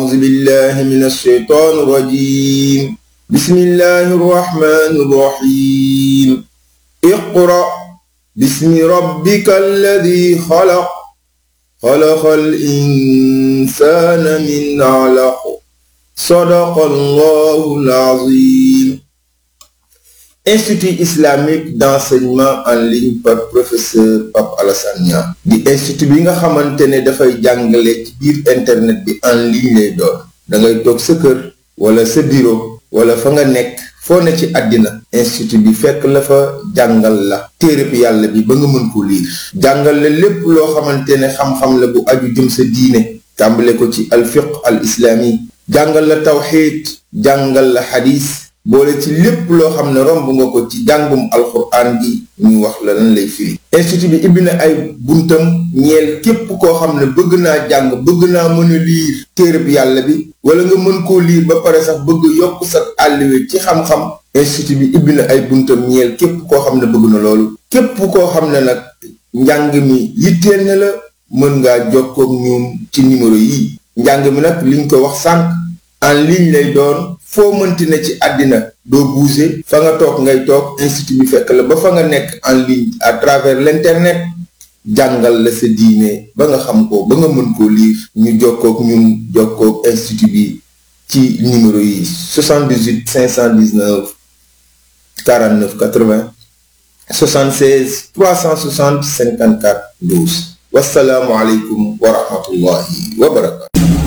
أعوذ بالله من الشيطان الرجيم بسم الله الرحمن الرحيم اقرأ باسم ربك الذي خلق خلق الإنسان من علق صدق الله العظيم Institut islamique d'enseignement en ligne par professeur Pape Alassane Niang di institut bi nga xamante ne dafay jàngale ci biir internet bi en ligne lay doon da ngay toog sa kër wala sa bureau wala fa nga nekk foo ne ci àddina institut bi fekk la fa jàngal la téereb yàlla bi ba nga mën ko liir jàngal la lépp loo xamante ne xam-xam la bu aju jëm sa diine tàmbale ko ci alfiq al islami jàngal la tawxiid jàngal la xadis boole ci lépp loo xam ne romb nga ko ci jàngum alxuraan gi ñu wax la lan lay firi institut bi ibbi na ay buntam ñeel képp koo xam ne bëgg naa jàng bëgg naa mën a liir téereb yàlla bi wala nga mën koo liir ba pare sax bëgg yokk sa àlliwe ci xam-xam institut bi ibbi na ay buntam ñeel képp koo xam ne bëgg na loolu képp koo xam ne nag njàng mi yitteel na la mën ngaa jokkoog ñoom ci numéro yi njàng mi nag liñ ko wax sànq en ligne lay doon foo mënti ne ci àddina doo bouger fa nga toog ngay toog institut bi fekk la ba fa nga nekk en ligne à travers l'internet jàngal la sa diine ba nga xam ko ba nga mën koo liir ñu jokkoog ñun jokkoog institut bi ci numéro yi 78 519 49 80 76 360 54 12 wasalaamualeykum wa rahmatullahi wa barakatu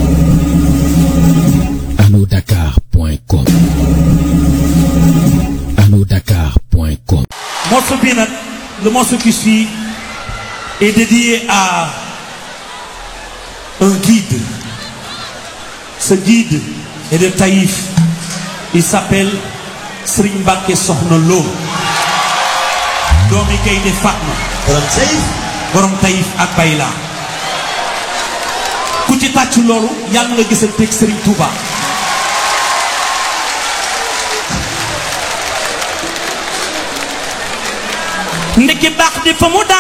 arnaudakar.com arnaudakar.com morceau bi nag le morceau qui suit est dédié à un guide ce guide est de Taïf il s'appelle Serigne Mbacké Soxna Lo doomi Gaynde Fatma borom Taïf borom Taïf ak Bayla ku ci tàcc loolu yàlla nga gisanteeg Serigne Touba ndeke baax di fa mu daan